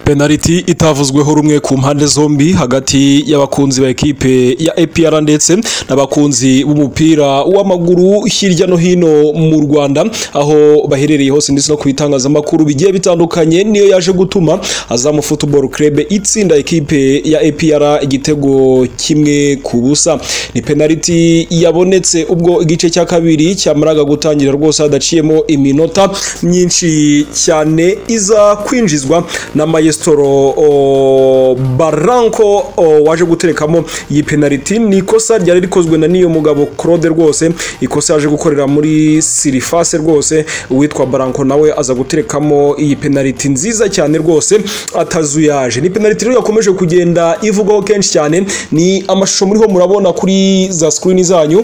penaliti itavuzweho rumwe ku mpande zombi hagati y'abakunzi ba ekipe ya APR ndetse n'abakunzi b'umupira w'amaguru hirya no hino mu Rwanda aho baherereye hose ndetse no ku bitangazamakuru bigiye bitandukanye niyo yaje gutuma Azam Football Club itsinda ekipe ya APR igitego kimwe ku busa ni penaliti yabonetse ubwo igice cya kabiri cyamaraga gutangira rwose hadaciyemo iminota myinshi cyane iza kwinjizwa na Maestro o, Barranco o, waje guterekamo iyi penaliti ni ikosa ryari rikozwe na niyo mugabo Claude rwose ikosa yaje gukorera muri Sirifase rwose uwitwa Barranco nawe aza guterekamo iyi penaliti nziza cyane rwose atazuyaje ni penaliti rero yakomeje kugenda ivugwaho kenshi cyane ni amashusho muriho murabona kuri za screen zanyu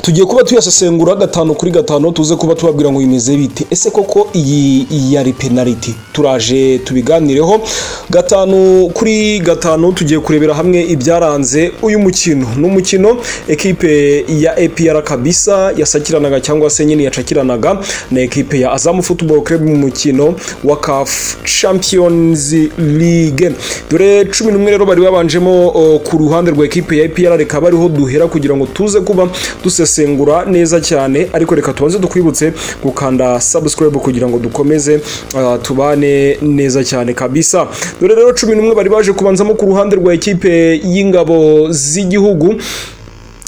tugiye kuba tuyasesengura gatanu kuri gatanu tuze kuba tubabwira ngo bimeze bite ese koko iyi yari penaliti turaje tubiganireho gatanu kuri gatanu tugiye kurebera hamwe ibyaranze uyu mukino ni umukino ekipe ya APR kabisa yasakiranaga cyangwa se nyine yacakiranaga na ekipe ya Azam Football Club mu mukino wa CAF Champions League dore cumi n'umwe rero bari babanjemo o, ku ruhande rwa ekipe ya APR reka bariho duhera kugira ngo tuze kuba dusesengura gusesengura neza cyane ariko reka tubanze dukwibutse gukanda subscribe kugira ngo dukomeze uh, tubane neza cyane kabisa dore rero cumi n'umwe bari baje kubanzamo ku ruhande rwa ekipe y'ingabo z'igihugu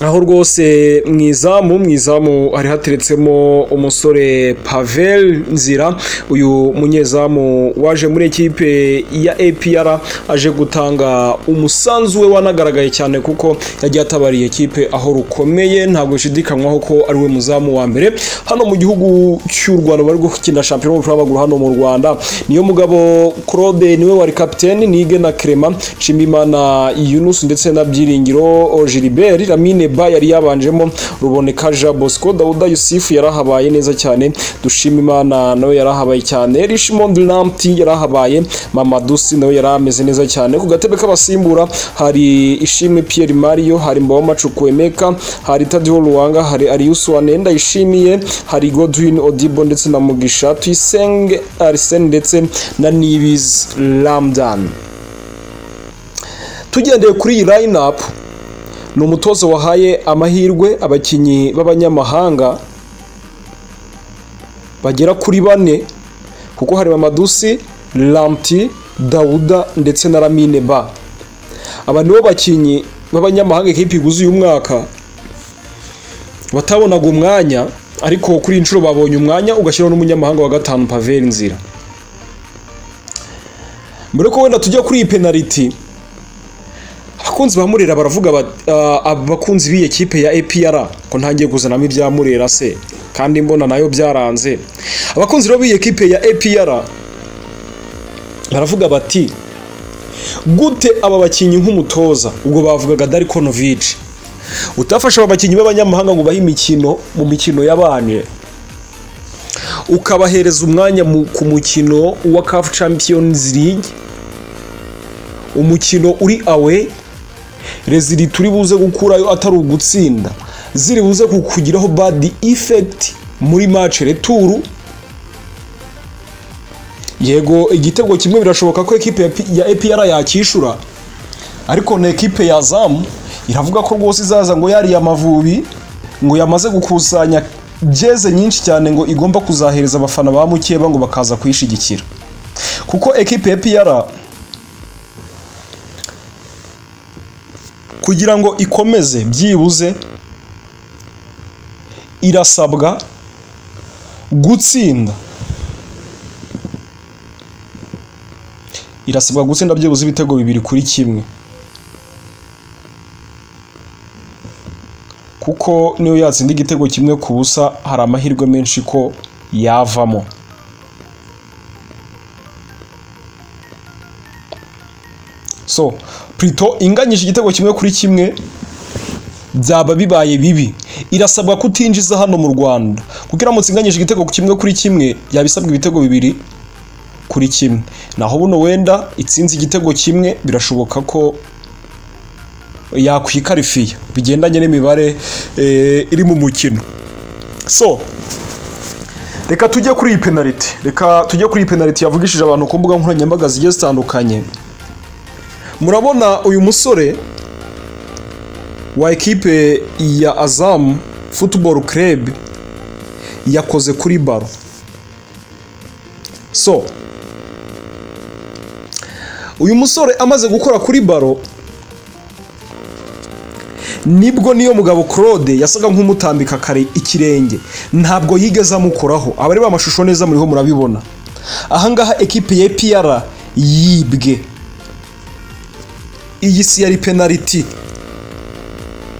aho rwose mu izamu mu izamu hari hateretsemo umusore Pavel Nzira uyu munyezamu waje muri ekipe ya APR aje gutanga umusanzu we wanagaragaye cyane kuko yagiye atabariye ekipe aho rukomeye ntabwo bishidikanywaho ko ari we muzamu wa mbere hano mu gihugu cy'u Rwanda bari gukina shampiyona w'umupira w'amaguru hano mu Rwanda niyo mugabo Claude niwe wari kapiteni Nige na Clement Nshimimana Yunus ndetse na Byiringiro Gilbert Lamine ba yari yabanjemo ruboneka jean bosco dawuda yusufu yarahabaye neza cyane dushima imana nawe yarahabaye cyane richmond lamti yarahabaye mama dusi nawe yari ameze neza cyane ku gatebe k'abasimbura hari ishimwe pierre mario hari mbaho macuku emeka hari tadiho ruwanga hari ariusu wanenda yishimiye hari godwin odibo ndetse na mugisha tuyisenge arsene ndetse na nibiz ramdan tugendeye kuri iyi line up ni umutoza wahaye amahirwe abakinnyi b'abanyamahanga bagera kuri bane kuko hari mamadusi ramti dawuda ndetse na ramine ba aba nibo bakinnyi b'abanyamahanga ikipe iguze uyu mwaka batabonaga umwanya ariko kuri iyi nshuro babonye umwanya ugashyiraho n'umunyamahanga wa gatanu paveri nzira mbere ko wenda tujya kuri iyi penaliti abakunzi ba murera baravuga abakunzi b'iyi kipe ya APR ko ntangiye kuzanamo ibya murera se kandi mbona nayo byaranze abakunzi rero b'iyi kipe ya APR baravuga bati gute aba bakinnyi nk'umutoza ubwo bavugaga Darikonovic utafasha aba bakinnyi b'abanyamahanga ngo bahe imikino mu mikino y'abanye ukabahereza umwanya ku mukino wa CAF Champions League umukino uri awe rezili turi buze gukurayo atari ugutsinda ziri buze kukugiraho badi ifekiti muri mace returu yego igitego kimwe birashoboka ko ekipe ya APR yakishura ariko na ekipe ya zamu iravuga ko rwose izaza ngo yariye amavubi ngo yamaze gukusanya jeze nyinshi cyane ngo igomba kuzahereza abafana ba mukeba ngo bakaza kuyishyigikira kuko ekipe ya APR kugira ngo ikomeze byibuze irasabwa gutsinda irasabwa gutsinda byibuze ibitego bibiri kuri kimwe kuko niyo yatsinda igitego kimwe ku busa hari amahirwe menshi ko yavamo so Plito inganyije igitego kimwe kuri kimwe byaba bibaye bibi irasabwa kutinjiza hano mu Rwanda kuko iramutse inganyije igitego kimwe kuri kimwe yabisabwa ibitego bibiri kuri kimwe naho buno wenda itsinze igitego kimwe birashoboka ko yakwikarifiya bigendanye n'imibare iri mu mukino so reka tujye kuri iyi penaliti reka tujye kuri iyi penaliti yavugishije abantu ku mbuga nkoranyambaga zigiye zitandukanye murabona uyu musore wa ekipe ya azamu futuboro club yakoze kuri baro so uyu musore amaze gukora kuri baro nibwo niyo mugabo claude yasaga nk'umutambika kare ikirenge ntabwo yigeze amukoraho abareba amashusho neza muriho murabibona ahangaha ekipe ya epr yibwe iyi si yari penaliti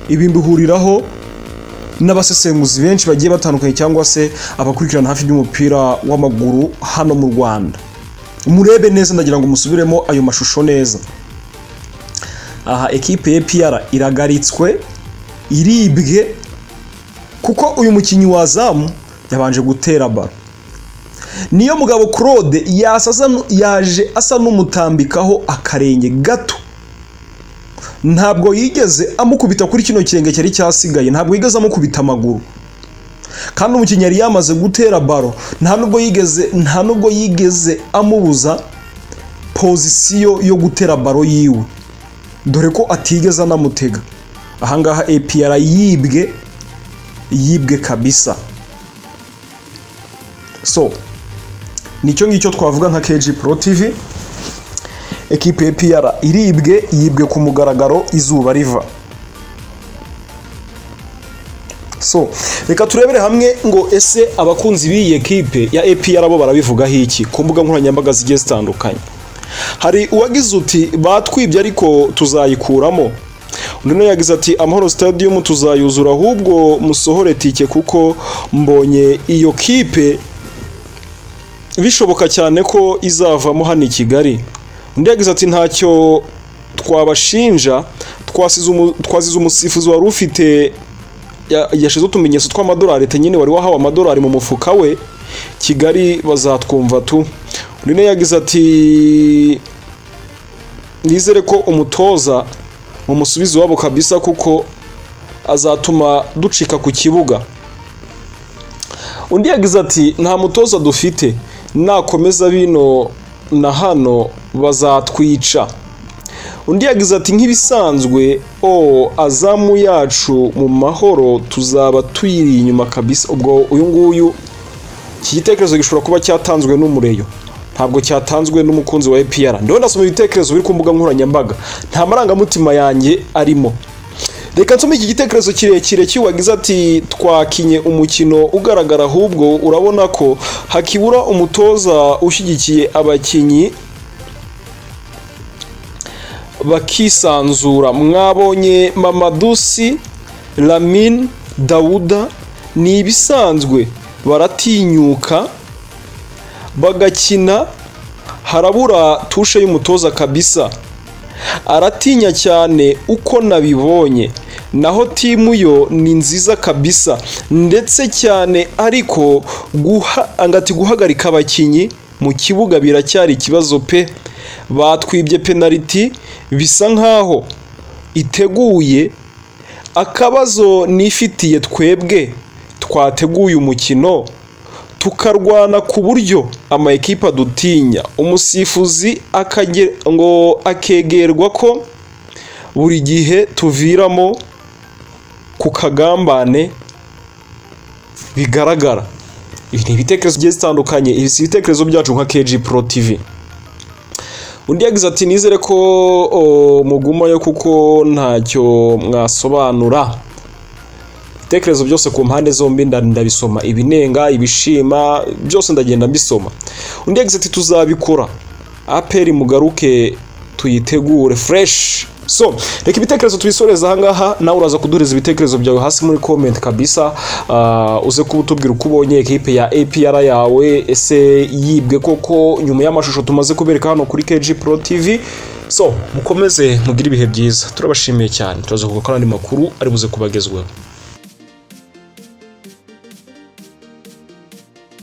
ibi mbihuriraho n'abasesenguzi benshi bagiye batandukanye cyangwa se abakurikirana hafi by'umupira w'amaguru hano mu rwanda murebe neza ndagira ngo musubiremo ayo mashusho neza aha ekipe ya piyara iragaritswe iribwe kuko uyu mukinnyi wa zamu yabanje gutera baro niyo mugabo claude yaje asa n'umutambikaho akarenge gato ntabwo yigeze amukubita kuri kino kirenge cyari cyasigaye ntabwo yigeze amukubita amaguru kandi umukinnyi yari yamaze gutera baro nta nubwo yigeze nta nubwo yigeze amubuza pozisiyo yo gutera baro yiwe dore ko atigeze anamutega ahangaha epr yibwe yibwe kabisa so nicyo ngicyo twavuga nka kg pro tv ekipe epr iribwe yibwe ku mugaragaro izuba riva so reka turebere hamwe ngo ese abakunzi b'iyi ekipe ya epr bo barabivugaho iki ku mbuga nkoranyambaga zigiye zitandukanye hari uwagize uti batwibye ariko tuzayikuramo undi nawe yagize ati amahoro stadium tuzayuzura ahubwo musohore tike kuko mbonye iyo kipe bishoboka cyane ko izavamo hano i kigali undi yagize ati ntacyo twabashinja twasize umusifuzi wari ufite yashize utumenyetso tw'amadolari leta nyine wari wahawe amadolari mu mufuka we kigali bazatwumva tu undi yagize ati nizere ko umutoza umusubizo wabo kabisa kuko azatuma ducika ku kibuga undi yagize ati nta mutoza dufite nakomeza bino na hano bazatwica undi yagize ati nk'ibisanzwe o azamu yacu mu mahoro tuzaba tuyiri inyuma kabisa ubwo uyu nguyu iki gitekerezo gishobora kuba cyatanzwe n'umureyo ntabwo cyatanzwe n'umukunzi wa APR ndiho ndasoma ibitekerezo biri ku mbuga nkoranyambaga nta marangamutima yanjye arimo reka nsome iki gitekerezo kirekire kiwagize ati twakinye umukino ugaragara ahubwo urabona ko hakibura umutoza ushyigikiye abakinnyi bakisanzura mwabonye mamadusi lamin dawuda ni ibisanzwe baratinyuka bagakina harabura tushe y'umutoza kabisa aratinya cyane uko nabibonye naho timu yo ni nziza kabisa ndetse cyane ariko angati guhagarika abakinnyi mu kibuga biracyari ikibazo pe batwibye penaliti bisa nkaho iteguye akabazo nifitiye twebwe twateguye umukino tukarwana ku buryo ama ekipa adutinya umusifuzi ngo akegerwa ko buri gihe tuviramo ku kagambane bigaragara ibi ni ibitekerezo bigiye zitandukanye ibi si ibitekerezo byacu nka kg pro tv undi yagize ati nizere ko mugumayo kuko ntacyo mwasobanura ibitekerezo byose ku mpande zombi ndabisoma ibinenga ibishima byose ndagenda mbisoma undi yagize ati tuzabikora aperi mugaruke tuyitegure fureshi so reka ibitekerezo tubisoreze ahangaha nawe uraza kuduhereza ibitekerezo byawe hasi muri komenti kabisa uze kuba utubwira uko ubonye ekipe ya apr yawe ese yibwe koko nyuma y'amashusho tumaze kubereka hano kuri kg pro tv so mukomeze mugire ibihe byiza turabashimiye cyane turaza kugaruka n'andi makuru ari buze kubagezweho